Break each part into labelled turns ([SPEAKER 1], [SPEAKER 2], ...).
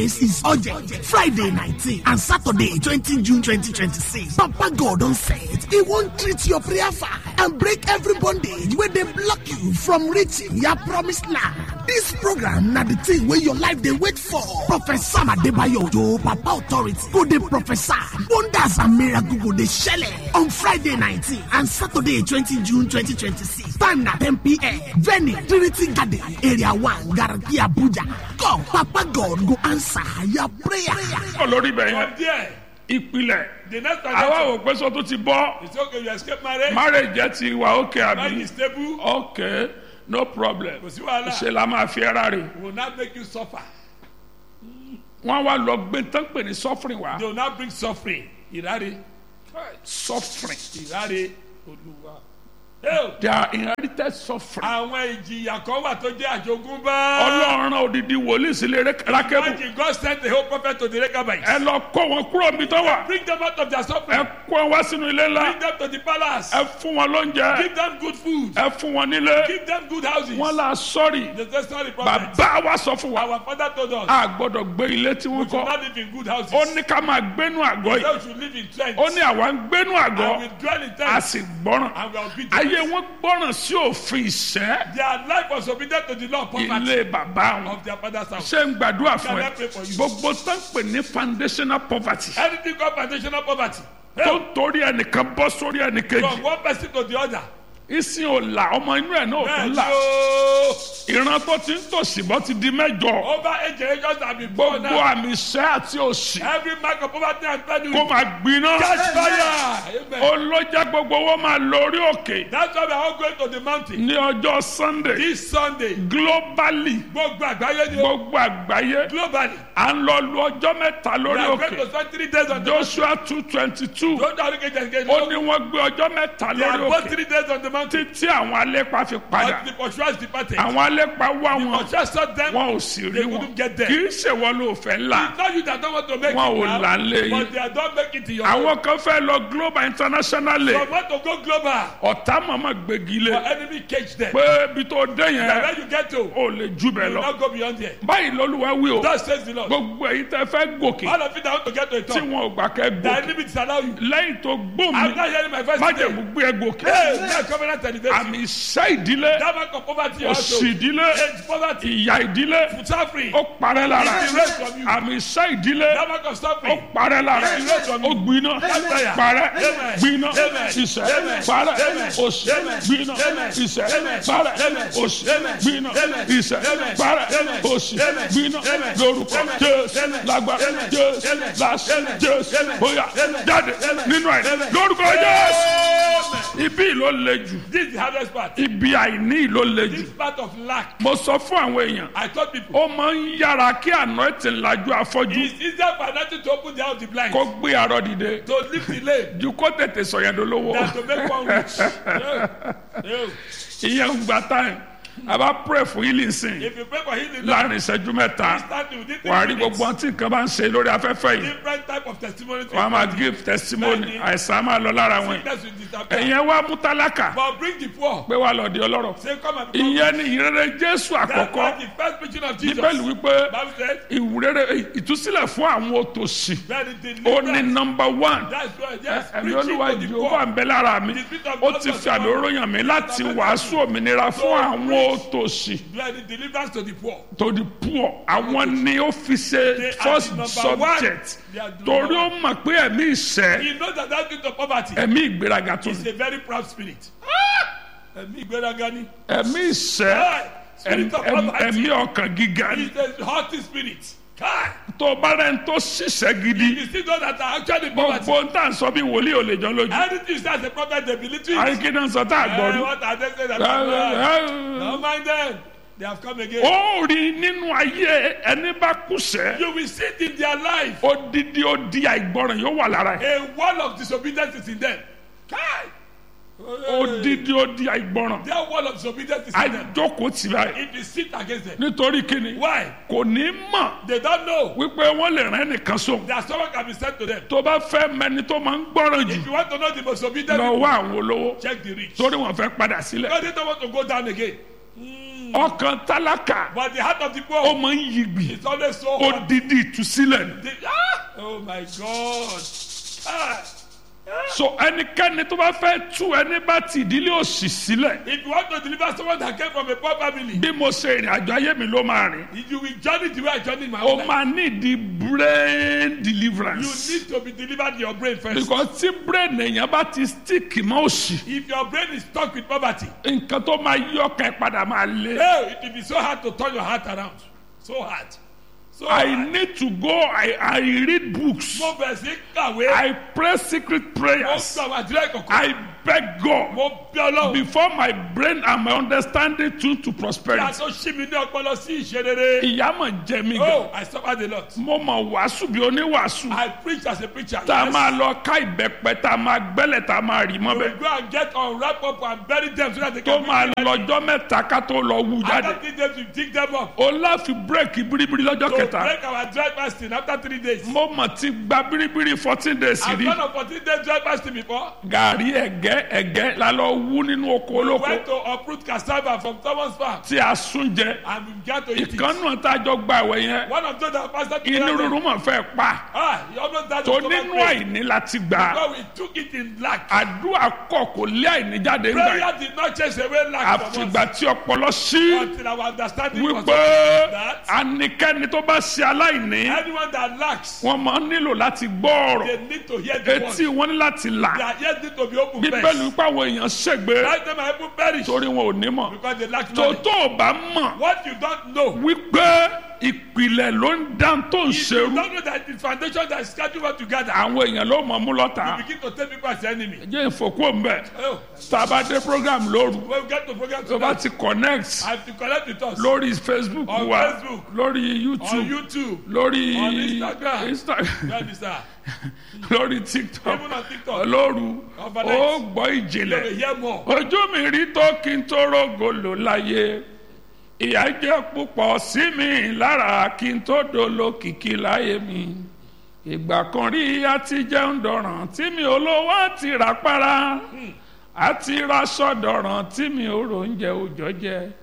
[SPEAKER 1] This is urgent. Friday 19 and Saturday 20 June 2026. Papa God don set. He won't treat your prayer fire and break every bondage where they block you from reaching your promised land. This program na the thing where your life they wait for. Professor Adebayo Ojo, Papa Authority, go dey prophesy. Wonders and miracles go dey shele on Friday 19 and Saturday 20 June 2026. Time na 10 p.m. Venue Trinity Garden, Area 1, Garaki Abuja. Come, Papa God go answer your prayer.
[SPEAKER 2] kọ́ lórí bẹ̀ yẹn
[SPEAKER 3] From there,
[SPEAKER 2] ìpìlẹ̀
[SPEAKER 3] the next
[SPEAKER 2] àwa
[SPEAKER 3] transaction.
[SPEAKER 2] ò pé sọ tó ti bọ́
[SPEAKER 3] It's okay, you escape marriage.
[SPEAKER 2] marriage jẹ́ ti wà ókè
[SPEAKER 3] Marriage
[SPEAKER 2] àbí
[SPEAKER 3] is stable.
[SPEAKER 2] ok no problem
[SPEAKER 3] Kò sí wàhálà.
[SPEAKER 2] ṣe la máa fi ẹ́ra rè
[SPEAKER 3] Will not make you suffer.
[SPEAKER 2] wọ́n wá lọ gbé tán pè ní suffering wá
[SPEAKER 3] They will not bring suffering. Ìráre.
[SPEAKER 2] suffering
[SPEAKER 3] Ìráre. Olúwa. Hey,
[SPEAKER 2] they are inherited suffering
[SPEAKER 3] Àwọn ìjìyà kan wà tó jẹ́ àjogúnbá.
[SPEAKER 2] ọlọ́run odidi wòlíì sílé rákẹ́bù
[SPEAKER 3] Imagine God sent the whole prophet to the Rechabites.
[SPEAKER 2] ẹ lọ kó wọn kúrò níbi tó wà
[SPEAKER 3] Bring them out of their
[SPEAKER 2] ẹ
[SPEAKER 3] suffering.
[SPEAKER 2] kó wọn wá sínú ilé ńlá
[SPEAKER 3] Bring them to the palace.
[SPEAKER 2] ẹ fún wọn lóúnjẹ
[SPEAKER 3] Give them good food.
[SPEAKER 2] ẹ fún wọn nílé
[SPEAKER 3] Give them good houses.
[SPEAKER 2] wọn là sọrí
[SPEAKER 3] The testimony prophet.
[SPEAKER 2] bàbá wa sọ fún wa
[SPEAKER 3] Our father told us.
[SPEAKER 2] a gbọ́dọ̀ gbé ilé tí
[SPEAKER 3] We
[SPEAKER 2] wọ́n
[SPEAKER 3] should
[SPEAKER 2] kọ́
[SPEAKER 3] not live in good houses.
[SPEAKER 2] ó ní ká máa gbénú àgọ́ yìí
[SPEAKER 3] So we should live in tents.
[SPEAKER 2] ó ní àwa ń gbénú àgọ́
[SPEAKER 3] And we dwell in
[SPEAKER 2] a
[SPEAKER 3] tents.
[SPEAKER 2] sì gbọ́ràn
[SPEAKER 3] And we are obedient.
[SPEAKER 2] ayé wọn gbọ́ràn sí òfin ìṣẹ́
[SPEAKER 3] Their life was obedient to the law of poverty
[SPEAKER 2] ilé bàbá wọn
[SPEAKER 3] of their father's house.
[SPEAKER 2] ṣé ń gbàdúrà fún
[SPEAKER 3] Can I
[SPEAKER 2] ẹ
[SPEAKER 3] pray for you?
[SPEAKER 2] gbogbo tán pè ní foundational poverty
[SPEAKER 3] Anything called foundational poverty.
[SPEAKER 2] tó
[SPEAKER 3] Hey,
[SPEAKER 2] ń torí ẹnìkan bọ́ sórí
[SPEAKER 3] from
[SPEAKER 2] ẹnìkejì
[SPEAKER 3] one person to the other.
[SPEAKER 2] ìsìn ò là ọmọ inú ẹ̀ náà ò
[SPEAKER 3] Bẹ́ẹ̀
[SPEAKER 2] tún
[SPEAKER 3] ni
[SPEAKER 2] là
[SPEAKER 3] o.
[SPEAKER 2] ìran tó ti ń tòṣì bọ́ ti di mẹ́jọ
[SPEAKER 3] Over eight generations have been born
[SPEAKER 2] gbogbo
[SPEAKER 3] now.
[SPEAKER 2] àmì ìṣẹ́ àti òṣì
[SPEAKER 3] Every mark of poverty and
[SPEAKER 2] kó
[SPEAKER 3] penury.
[SPEAKER 2] máa gbiná
[SPEAKER 3] Catch fire. Amen.
[SPEAKER 2] olójà gbogbo wọn máa lórí òkè
[SPEAKER 3] That's why we are all going to the mountain.
[SPEAKER 2] ní ọjọ́ sunday
[SPEAKER 3] This Sunday.
[SPEAKER 2] globally
[SPEAKER 3] Gbogbo àgbáyé ni o.
[SPEAKER 2] gbogbo àgbáyé
[SPEAKER 3] Globally.
[SPEAKER 2] à ń lọ lu ọjọ́ mẹ́ta
[SPEAKER 3] We
[SPEAKER 2] lórí
[SPEAKER 3] are going to
[SPEAKER 2] òkè
[SPEAKER 3] spend three days on the mountain.
[SPEAKER 2] joshua two twenty two
[SPEAKER 3] Don't worry, get get get.
[SPEAKER 2] ó ní wọ́n gbé ọjọ́ mẹ́ta
[SPEAKER 3] They are
[SPEAKER 2] lórí
[SPEAKER 3] both
[SPEAKER 2] òkè
[SPEAKER 3] three days on the mountain.
[SPEAKER 2] títí àwọn alépa fi padà
[SPEAKER 3] But the pursuers departed.
[SPEAKER 2] àwọn alépa wá wọn
[SPEAKER 3] Pursuers saw them.
[SPEAKER 2] wọn ò sì rí
[SPEAKER 3] They
[SPEAKER 2] wọn
[SPEAKER 3] couldn't get there.
[SPEAKER 2] kì í ṣèwọ ló fẹ́ là
[SPEAKER 3] It's not you that don't want to make
[SPEAKER 2] Wọn
[SPEAKER 3] it
[SPEAKER 2] ò
[SPEAKER 3] now,
[SPEAKER 2] là ń lé yín.
[SPEAKER 3] but they are don't make it in your own.
[SPEAKER 2] àwọn kan fẹ́ lọ global internationally
[SPEAKER 3] From want to go global,
[SPEAKER 2] ọ̀tá màmá gbégi lé
[SPEAKER 3] your enemy cage them.
[SPEAKER 2] pé ibi tó dé
[SPEAKER 3] And
[SPEAKER 2] yẹn
[SPEAKER 3] when you get to, you
[SPEAKER 2] ò lè jù bẹ́ẹ̀
[SPEAKER 3] will
[SPEAKER 2] lọ
[SPEAKER 3] not go beyond there.
[SPEAKER 2] báyìí lolúwa wí o
[SPEAKER 3] Thus says the Lord.
[SPEAKER 2] gbogbo èyí tẹ́ fẹ́ gòkè
[SPEAKER 3] All of you that want to get to a
[SPEAKER 2] tí
[SPEAKER 3] top,
[SPEAKER 2] wọn ò gbà kẹ́
[SPEAKER 3] the
[SPEAKER 2] gòkè
[SPEAKER 3] enemy disallow you.
[SPEAKER 2] lẹ́yìn tó gbóhùn
[SPEAKER 3] I'm
[SPEAKER 2] mi
[SPEAKER 3] not hearing my voice today.
[SPEAKER 2] májèmú gbé ẹ gòkè
[SPEAKER 3] Hey, that covenant elevation.
[SPEAKER 2] àmì iṣẹ́ ìdílé
[SPEAKER 3] That mark of poverty also.
[SPEAKER 2] òṣì ìdílé
[SPEAKER 3] Age poverty.
[SPEAKER 2] ìyà ìdílé
[SPEAKER 3] Suffering.
[SPEAKER 2] ó parẹ́ lára
[SPEAKER 3] It erased from you.
[SPEAKER 2] àmì iṣẹ́ ìdílé
[SPEAKER 3] That mark of
[SPEAKER 2] ó
[SPEAKER 3] suffering.
[SPEAKER 2] parẹ́ lára
[SPEAKER 3] It erased from
[SPEAKER 2] ó
[SPEAKER 3] you.
[SPEAKER 2] gbiná
[SPEAKER 3] Fire.
[SPEAKER 2] parẹ́
[SPEAKER 3] Amen.
[SPEAKER 2] gbiná
[SPEAKER 3] Amen.
[SPEAKER 2] ìṣẹ́
[SPEAKER 3] Amen.
[SPEAKER 2] parẹ́
[SPEAKER 3] Amen.
[SPEAKER 2] òṣì
[SPEAKER 3] Amen.
[SPEAKER 2] gbiná
[SPEAKER 3] Amen.
[SPEAKER 2] ìṣẹ́
[SPEAKER 3] Amen.
[SPEAKER 2] parẹ́
[SPEAKER 3] Amen.
[SPEAKER 2] òṣì
[SPEAKER 3] Amen.
[SPEAKER 2] gbiná
[SPEAKER 3] Amen.
[SPEAKER 2] ìṣẹ́
[SPEAKER 3] Amen.
[SPEAKER 2] parẹ́
[SPEAKER 3] Amen.
[SPEAKER 2] òṣì
[SPEAKER 3] Amen.
[SPEAKER 2] gbiná
[SPEAKER 3] Amen.
[SPEAKER 2] lórúkọ
[SPEAKER 3] Amen.
[SPEAKER 2] jésù
[SPEAKER 3] Amen.
[SPEAKER 2] lágbára
[SPEAKER 3] Amen.
[SPEAKER 2] jésù
[SPEAKER 3] Amen.
[SPEAKER 2] láṣẹ
[SPEAKER 3] Amen.
[SPEAKER 2] jésù
[SPEAKER 3] Amen.
[SPEAKER 2] bóyá
[SPEAKER 3] Amen.
[SPEAKER 2] jáde
[SPEAKER 3] Amen.
[SPEAKER 2] nínú ẹ̀
[SPEAKER 3] Amen.
[SPEAKER 2] lórúkọ jésù
[SPEAKER 3] Amen.
[SPEAKER 2] ibi ló le jù
[SPEAKER 3] This is the hardest part.
[SPEAKER 2] ibi àìní ló le jù
[SPEAKER 3] This part of lack.
[SPEAKER 2] mo sọ fún àwọn èèyàn
[SPEAKER 3] I told people.
[SPEAKER 2] ó máa ń yára kí àná ẹ̀ tì ń lajú afọ́jú
[SPEAKER 3] It's easier for nothing to open the eye of the blind.
[SPEAKER 2] kó gbé arọ dìde
[SPEAKER 3] To lift the lame
[SPEAKER 2] ju kó tètè sọ̀yàn dolówó
[SPEAKER 3] than to make one rich. No. No.
[SPEAKER 2] ìyẹn ń gba time a bá pray fún healing sin
[SPEAKER 3] If you pray for healing, now,
[SPEAKER 2] láàrin ìṣẹ́jú mẹ́ta
[SPEAKER 3] instantly within
[SPEAKER 2] wà á rí
[SPEAKER 3] three minutes,
[SPEAKER 2] gbogbo ọtí nǹkan bá ń ṣe lórí afẹ́fẹ́ yìí
[SPEAKER 3] different type of testimony to
[SPEAKER 2] wọ́n á máa
[SPEAKER 3] your
[SPEAKER 2] give testimony
[SPEAKER 3] Bẹ́ẹ̀ni.
[SPEAKER 2] àìsàn á máa lọ lára wọn
[SPEAKER 3] sickness will disappear.
[SPEAKER 2] ẹ̀yẹn wá mú tálákà
[SPEAKER 3] But bring the poor.
[SPEAKER 2] pé wà lọ́ọ́ di ọlọ́rọ̀
[SPEAKER 3] Say, come and become
[SPEAKER 2] ìyẹn ni ìrere jésù
[SPEAKER 3] That's
[SPEAKER 2] àkọ́kọ́
[SPEAKER 3] why the first preaching of Jesus.
[SPEAKER 2] bíbélì wípé
[SPEAKER 3] Bible said,
[SPEAKER 2] ìwúrere ìtúsílẹ̀ fún àwọn òtòṣì
[SPEAKER 3] very
[SPEAKER 2] ó ní
[SPEAKER 3] deliverance.
[SPEAKER 2] nọmba one
[SPEAKER 3] That's why, yes,
[SPEAKER 2] ẹ̀mí
[SPEAKER 3] preaching
[SPEAKER 2] olúwa
[SPEAKER 3] to the
[SPEAKER 2] jehova
[SPEAKER 3] poor.
[SPEAKER 2] ń bẹ lára mi
[SPEAKER 3] The spirit of
[SPEAKER 2] ó
[SPEAKER 3] God
[SPEAKER 2] ti
[SPEAKER 3] was
[SPEAKER 2] fi àmì
[SPEAKER 3] upon me.
[SPEAKER 2] oróyàn mi láti wàásù òmìnira fún àwọn òtòṣì
[SPEAKER 3] Very deliverance to the poor.
[SPEAKER 2] to the poor àwọn ni ó fi ṣe
[SPEAKER 3] They are
[SPEAKER 2] first
[SPEAKER 3] the number one.
[SPEAKER 2] subject
[SPEAKER 3] They are the
[SPEAKER 2] torí
[SPEAKER 3] number
[SPEAKER 2] ó mọ̀ pé ẹ̀mí ìṣẹ́
[SPEAKER 3] He knows that that spirit of poverty
[SPEAKER 2] ẹ̀mí ìgbéraga tó
[SPEAKER 3] is
[SPEAKER 2] ní
[SPEAKER 3] a very proud spirit. Ẹ̀mí ìgbéraga ni.
[SPEAKER 2] ẹ̀mí ìṣẹ́
[SPEAKER 3] Kai, Spirit of
[SPEAKER 2] ẹ̀m-
[SPEAKER 3] poverty
[SPEAKER 2] ẹ̀mí ọkàn gíga ni
[SPEAKER 3] is a haughty spirit. Kai,
[SPEAKER 2] tó bá rẹ̀ ń tó ṣiṣẹ́ gidi
[SPEAKER 3] you see those that are actually poverty.
[SPEAKER 2] gbogbo ń tà ń sọ bí wòlíì ò lè jọ lójú
[SPEAKER 3] Anything you say as a prophet, they believe it.
[SPEAKER 2] àríkí náà sọ tá a gbọ́
[SPEAKER 3] Eh,
[SPEAKER 2] rí.
[SPEAKER 3] what are they saying? that are bad? Don't mind them. They have come again.
[SPEAKER 2] ó rí nínú ayé ẹni bá kùsẹ́
[SPEAKER 3] You will see it in their life.
[SPEAKER 2] odidi odi àìgbọràn yóò wà lára ẹ̀
[SPEAKER 3] A wall of disobedience is in them. Kai.
[SPEAKER 2] odidi odi àìgbọràn
[SPEAKER 3] Their wall of disobedience is in them.
[SPEAKER 2] àjókòó tì báyìí
[SPEAKER 3] If you sit against them.
[SPEAKER 2] nítorí kíni
[SPEAKER 3] Why?
[SPEAKER 2] kò ní mọ̀
[SPEAKER 3] They don't know
[SPEAKER 2] wípé wọ́n lè rán ẹnìkan sóhun
[SPEAKER 3] that someone can be sent to them.
[SPEAKER 2] tó bá fẹ́ mẹni tó máa ń gbọ́ràn jù
[SPEAKER 3] If you want to know the most obedient
[SPEAKER 2] lọ
[SPEAKER 3] people,
[SPEAKER 2] wá àwọn olówó
[SPEAKER 3] check the rich.
[SPEAKER 2] torí wọ́n fẹ́ padà sílẹ̀
[SPEAKER 3] Because they don't want to go down again.
[SPEAKER 2] ọkàn tálákà
[SPEAKER 3] But the heart of the
[SPEAKER 2] ó
[SPEAKER 3] poor
[SPEAKER 2] máa ń yigbì
[SPEAKER 3] is always so hot.
[SPEAKER 2] odidi ìtúsílẹ̀ ni.
[SPEAKER 3] The- ah! Oh my God. Ah!
[SPEAKER 2] so ẹnikẹ́ni tó bá fẹ́ tú ẹni bá ti ìdílé òṣì sílẹ̀
[SPEAKER 3] If you want to deliver someone that came from a poor family,
[SPEAKER 2] bí mo ṣe ìrìn àjò ayé mi ló máa rìn
[SPEAKER 3] if you will journey the way I journey in my
[SPEAKER 2] ó
[SPEAKER 3] own life,
[SPEAKER 2] máa ní ìdí brain
[SPEAKER 3] you
[SPEAKER 2] deliverance
[SPEAKER 3] need to be delivered in your brain first.
[SPEAKER 2] because tí brain èèyàn bá ti stick mọ́ òṣì
[SPEAKER 3] If your brain is stuck with poverty,
[SPEAKER 2] nǹkan tó máa yí ọkàn ẹ̀ padà máa lé.
[SPEAKER 3] hey, it will be so hard to turn your heart around. So hard. So
[SPEAKER 2] I
[SPEAKER 3] hard.
[SPEAKER 2] need to go I, I read books
[SPEAKER 3] Mo bẹ̀rẹ̀ sí kàwé.
[SPEAKER 2] I pray secret
[SPEAKER 3] Mo
[SPEAKER 2] prayers
[SPEAKER 3] sọ àwọn àdúrà ìkọ̀kọ̀.
[SPEAKER 2] I beg God
[SPEAKER 3] Mo bí ọlọ́run.
[SPEAKER 2] before my brain and my understanding tune to
[SPEAKER 3] Bí a
[SPEAKER 2] prosperity.
[SPEAKER 3] tó ṣí mi ní ọpọlọ sí ìṣerere.
[SPEAKER 2] ìyá mọ̀ jẹ́ mi gan.
[SPEAKER 3] Oh, I suffered a lot.
[SPEAKER 2] mo mọ̀ wàásù bí oníwàásù.
[SPEAKER 3] I preach as a preacher.
[SPEAKER 2] tá a
[SPEAKER 3] Yes.
[SPEAKER 2] máa lọ ká ìbẹ́pẹ́ tá a máa gbẹ́lẹ̀ tá a máa rì
[SPEAKER 3] We
[SPEAKER 2] mọ́bẹ̀.
[SPEAKER 3] go and get on, wrap up and bury them so that they
[SPEAKER 2] tó
[SPEAKER 3] can
[SPEAKER 2] máa
[SPEAKER 3] be ready.
[SPEAKER 2] lọ́jọ́ mẹ́ta ká tó lọ wú jáde.
[SPEAKER 3] After three days, we dig them up.
[SPEAKER 2] o láfi bírèkì biribiri lọ́jọ́
[SPEAKER 3] To
[SPEAKER 2] kẹta.
[SPEAKER 3] break our dry fasting after three days.
[SPEAKER 2] mo mọ̀ ti gba biribiri fourteen days
[SPEAKER 3] I've
[SPEAKER 2] rí.
[SPEAKER 3] done a 14 days dry fasting before.
[SPEAKER 2] gàrí ẹ̀gẹ́ ẹ̀gẹ́ la lọ wú nínú oko
[SPEAKER 3] We
[SPEAKER 2] olóko
[SPEAKER 3] went to uproot cassava from someone's farm
[SPEAKER 2] tí a sún jẹ.
[SPEAKER 3] and we began to eat it.
[SPEAKER 2] ìkànnù tá a jọ gba ìwẹ̀ yẹn
[SPEAKER 3] One of those that fasted
[SPEAKER 2] inú
[SPEAKER 3] together,
[SPEAKER 2] rúru mọ̀ fẹ́ pa.
[SPEAKER 3] ah, he almost died
[SPEAKER 2] tó
[SPEAKER 3] of stomach
[SPEAKER 2] nínú
[SPEAKER 3] pain.
[SPEAKER 2] àìní láti gbà.
[SPEAKER 3] Because we took it in lack.
[SPEAKER 2] àdúrà kọ̀ kò lé àìní jáde ńgbà yẹn.
[SPEAKER 3] Prayer did not chase away lack from us
[SPEAKER 2] àfìgbà tí ọpọlọ sí
[SPEAKER 3] until our understanding was
[SPEAKER 2] wípé
[SPEAKER 3] that
[SPEAKER 2] anikẹ́ni tó bá ṣe aláìní
[SPEAKER 3] anyone that lacks,
[SPEAKER 2] wọ́n máa ń nílò láti gbọ́ ọ̀rọ̀
[SPEAKER 3] they need to hear the
[SPEAKER 2] etí
[SPEAKER 3] word.
[SPEAKER 2] wọn ní láti là
[SPEAKER 3] Their ears need to be open
[SPEAKER 2] bíbélì
[SPEAKER 3] first.
[SPEAKER 2] wípé àwọn èèyàn ṣègbè
[SPEAKER 3] Right them are even perish
[SPEAKER 2] torí wọn ò ní mọ̀
[SPEAKER 3] because they lack
[SPEAKER 2] tó
[SPEAKER 3] knowledge.
[SPEAKER 2] tó o bá mọ̀
[SPEAKER 3] What you don't know,
[SPEAKER 2] wípé ìpìlẹ̀ ló ń dá tó ń
[SPEAKER 3] if you
[SPEAKER 2] ṣerú
[SPEAKER 3] don't know that the foundation that is scheduled what together,
[SPEAKER 2] àwọn èèyàn ló mọ̀ mú lọ́ta
[SPEAKER 3] you begin to take people as enemy.
[SPEAKER 2] jẹ́ ìfòkú mbẹ́
[SPEAKER 3] Oh,
[SPEAKER 2] tá a bá dé program lóru
[SPEAKER 3] when we get to program
[SPEAKER 2] tó bá
[SPEAKER 3] tonight,
[SPEAKER 2] ti connect
[SPEAKER 3] I have to connect with us
[SPEAKER 2] lórí facebook
[SPEAKER 3] On
[SPEAKER 2] wa
[SPEAKER 3] Facebook.
[SPEAKER 2] lórí
[SPEAKER 3] on
[SPEAKER 2] youtube
[SPEAKER 3] YouTube,
[SPEAKER 2] lórí
[SPEAKER 3] On Instagram.
[SPEAKER 2] Insta-
[SPEAKER 3] That is that.
[SPEAKER 2] lórí tiktok
[SPEAKER 3] Even on TikTok,
[SPEAKER 2] lóru
[SPEAKER 3] Overnight.
[SPEAKER 2] ó gbọ́
[SPEAKER 3] you
[SPEAKER 2] ìjìnlẹ̀
[SPEAKER 3] will hear more.
[SPEAKER 2] ojú mi rí tó kí n tó rògòlò láyé ìyà jẹ́ púpọ̀ sí mi lára kí n tó dolo kìkì láyé mi ìgbà kan rí àti jẹun dọ̀ràn tí mi ò lówó àti rà para àti raṣọ dọ̀ràn tí mi ò ròúnjẹ òjọ́ jẹ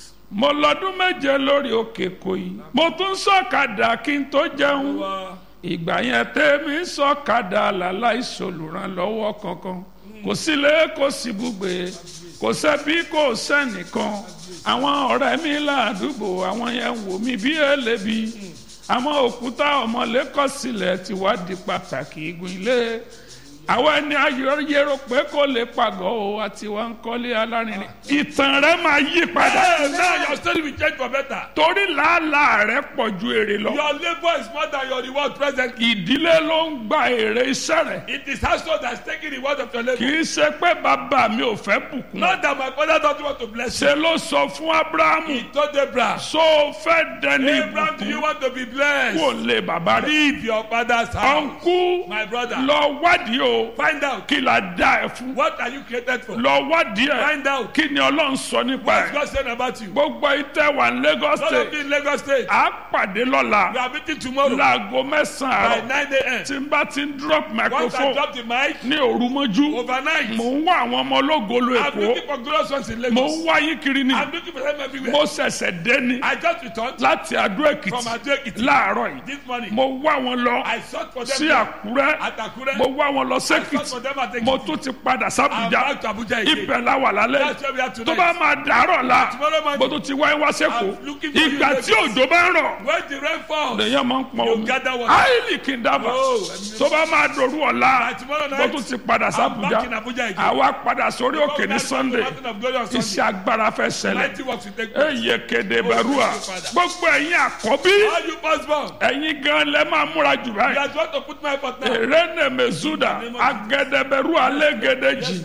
[SPEAKER 2] mo lọ́dún méje lórí òkè kòyí mo tún sọ̀kadà kí n tó jẹun ìgbà yẹn tẹ́mi sọ̀kadà làláì sòlùrànlọ́wọ́ kankan kò sílé kò sí gbùgbé kò sẹ́bí kò sẹ́nìkan àwọn ọ̀rẹ́ mi ládùúgbò àwọn yẹn wò mí bí ẹlẹ́bi àwọn òkúta ọmọlẹ́kọ̀ sílẹ̀ ti wá di pàtàkì igun ilé àwọn ẹni ayọ̀yẹ̀rọ pé kò lè pàgọ́ o àti wọn kọ́lé alárinrin ìtàn rẹ máa yí padà
[SPEAKER 3] Hey, now your story will change for better.
[SPEAKER 2] torí làálàá rẹ pọ̀ ju èrè lọ
[SPEAKER 3] Your labor is more than your reward presently.
[SPEAKER 2] ìdílé ló ń gba èrè iṣẹ́ rẹ̀
[SPEAKER 3] It is household that is taking the word of your
[SPEAKER 2] kì
[SPEAKER 3] labor.
[SPEAKER 2] í ṣe pé bàbá mi ò fẹ́ bùkún
[SPEAKER 3] Not that my father doesn't want to bless you.
[SPEAKER 2] ṣe ló sọ fún abrahamu
[SPEAKER 3] He told Abraham,
[SPEAKER 2] so fẹ́ dẹni
[SPEAKER 3] Abraham, do you
[SPEAKER 2] ìbùkún
[SPEAKER 3] want to be
[SPEAKER 2] kò
[SPEAKER 3] blessed?
[SPEAKER 2] lè bàbá rẹ̀
[SPEAKER 3] Leave your father's house.
[SPEAKER 2] ọ̀nkú
[SPEAKER 3] My brother,
[SPEAKER 2] lọ wádìí o
[SPEAKER 3] find out
[SPEAKER 2] kí la dá ẹ fún
[SPEAKER 3] what are you created for.
[SPEAKER 2] lọ wádìí ẹ
[SPEAKER 3] Find out
[SPEAKER 2] kí ni ọlọ́run sọ nípa
[SPEAKER 3] what's
[SPEAKER 2] ẹ
[SPEAKER 3] God saying about you.
[SPEAKER 2] gbogbo ìtẹ́ wà ní lagos
[SPEAKER 3] Not
[SPEAKER 2] state
[SPEAKER 3] only in Lagos State,
[SPEAKER 2] à pàdé lọ́la
[SPEAKER 3] we are meeting tomorrow
[SPEAKER 2] láago
[SPEAKER 3] by
[SPEAKER 2] mẹ́sàn-án àárọ̀
[SPEAKER 3] 9 a.m.
[SPEAKER 2] tí n bá ti ń drop
[SPEAKER 3] Once I
[SPEAKER 2] microphone
[SPEAKER 3] drop the mic,
[SPEAKER 2] ní òru mọ́jú
[SPEAKER 3] overnight,
[SPEAKER 2] mò ń wá àwọn ọmọ ológolo
[SPEAKER 3] I'm
[SPEAKER 2] èkó
[SPEAKER 3] looking for glorious ones in
[SPEAKER 2] mò
[SPEAKER 3] Lagos.
[SPEAKER 2] ń wá yín kiri ni
[SPEAKER 3] I'm looking for them everywhere.
[SPEAKER 2] mo ṣẹ̀ṣẹ̀ dé ni
[SPEAKER 3] I just returned
[SPEAKER 2] láti Adó
[SPEAKER 3] from
[SPEAKER 2] Èkìtì
[SPEAKER 3] Ado Ekiti
[SPEAKER 2] láàárọ̀ yìí
[SPEAKER 3] this morning.
[SPEAKER 2] mo wá wọn lọ
[SPEAKER 3] I sought for them
[SPEAKER 2] sí
[SPEAKER 3] there
[SPEAKER 2] Àkúrẹ́
[SPEAKER 3] at Akure.
[SPEAKER 2] mo wá wọn lọ
[SPEAKER 3] I sought
[SPEAKER 2] sẹ́kìtì
[SPEAKER 3] for them at
[SPEAKER 2] mo
[SPEAKER 3] Ekiti.
[SPEAKER 2] tún ti padà
[SPEAKER 3] I'm
[SPEAKER 2] sábùjá
[SPEAKER 3] back to Abuja again.
[SPEAKER 2] ibẹ̀ la wà lálẹ́
[SPEAKER 3] That's where we are
[SPEAKER 2] tó
[SPEAKER 3] tonight.
[SPEAKER 2] bá máa dàárọ̀ la
[SPEAKER 3] Tomorrow morning.
[SPEAKER 2] mo tún ti wáyé wá sẹ́kọ̀ọ́
[SPEAKER 3] I'm looking for you
[SPEAKER 2] ìgbà
[SPEAKER 3] in
[SPEAKER 2] tí
[SPEAKER 3] Lagos.
[SPEAKER 2] òjò bá ń rọ̀
[SPEAKER 3] When the rain falls,
[SPEAKER 2] lèyàn máa ń pọn
[SPEAKER 3] You
[SPEAKER 2] omi
[SPEAKER 3] gather water.
[SPEAKER 2] áìlì kì í dábàá
[SPEAKER 3] Oh, ẹ̀mí-
[SPEAKER 2] tó bá máa dòru ọ̀la
[SPEAKER 3] by tomorrow
[SPEAKER 2] mo
[SPEAKER 3] night,
[SPEAKER 2] tún ti padà
[SPEAKER 3] I'm
[SPEAKER 2] sábùjá
[SPEAKER 3] back in Abuja again.
[SPEAKER 2] àwa padà sórí òkè ní
[SPEAKER 3] That's the
[SPEAKER 2] Sunday
[SPEAKER 3] mountain of glory on
[SPEAKER 2] iṣẹ́
[SPEAKER 3] Sunday.
[SPEAKER 2] agbára fẹ́ ṣẹlẹ̀
[SPEAKER 3] Mighty works will take place.
[SPEAKER 2] eye kéde bẹ̀rùà gbogbo ẹ̀yin àkọ́bí
[SPEAKER 3] All you firstborn,
[SPEAKER 2] ẹ̀yin gan lẹ́ máa múra jù
[SPEAKER 3] you
[SPEAKER 2] báyìí
[SPEAKER 3] are trying to put my effort now.
[SPEAKER 2] erene mezuda agẹdẹbẹru alẹgẹdẹjì